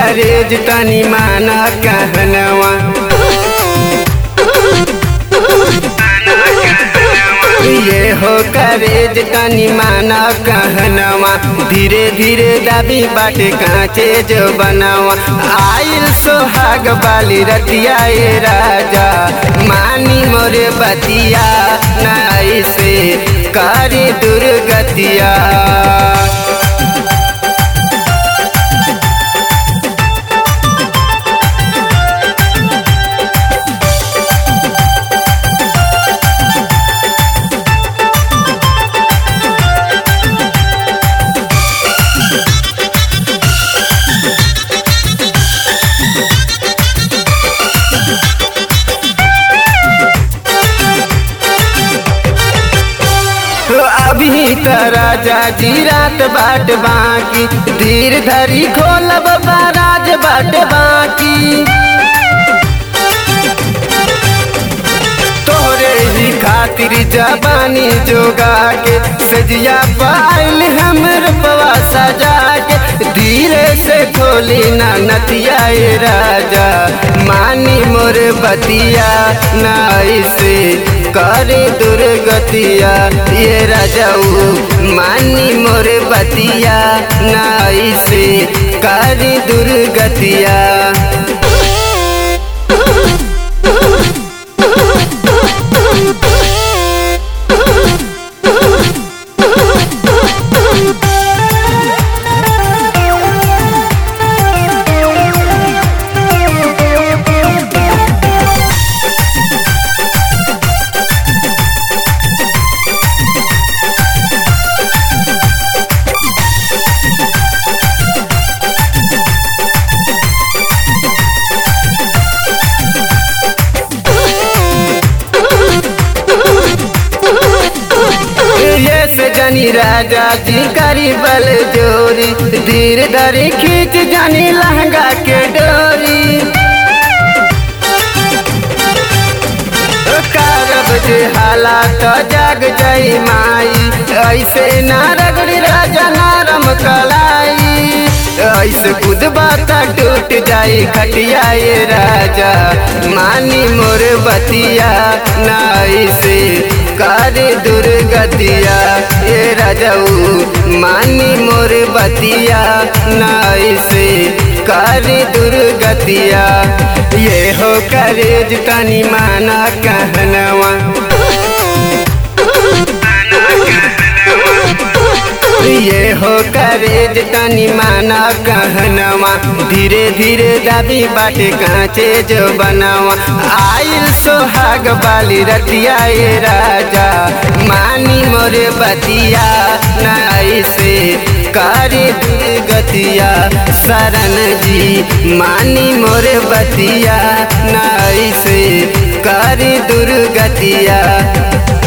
करेज तनी माना कहनवा ये हो करेज तनी माना कहनवा धीरे धीरे दाबी बाटे कांचे जो बनावा आइल सोहाग बाली रतिया ए राजा मानी मोरे बतिया नाई से करे दुर्गतिया अभी त राजा जी रात बाट बाकी धीर धरी खोलब राज बाट बाकी तोहरे ही खातिर जबानी जोगा के सजिया पाइल हमर पवा सजा के धीरे से खोली ना नतिया ए राजा मानी मोर बतिया ना ऐसे करे दुर्गतिया ये राजाऊ मानी मोर बतिया ना ऐसे करे दुर्गतिया ये से जानी राजा जी करी बल जोरी धीर धरी खींच जानी लहंगा के डोरी कारब जे हालात जाग जाई माई ऐसे ना रगड़ी राजा नारम कलाई ऐसे खुद बात टूट जाई खटिया ये राजा मानी मोर बतिया ना ऐसे करे दुर्गतिया ये राजाऊ मानी मोर बतिया ना ऐसे करे दुर्गतिया ये हो करेज तनी माना कहनवा ये हो करेज तनी माना कहनवा धीरे धीरे दाबी बाटे कांचे जो बनावा आइल सोहाग बाली रतिया ए राजा मानी मोरे बतिया नाई से करे दुर्गतिया शरण जी मानी मोरे बतिया नाई से करे दुर्गतिया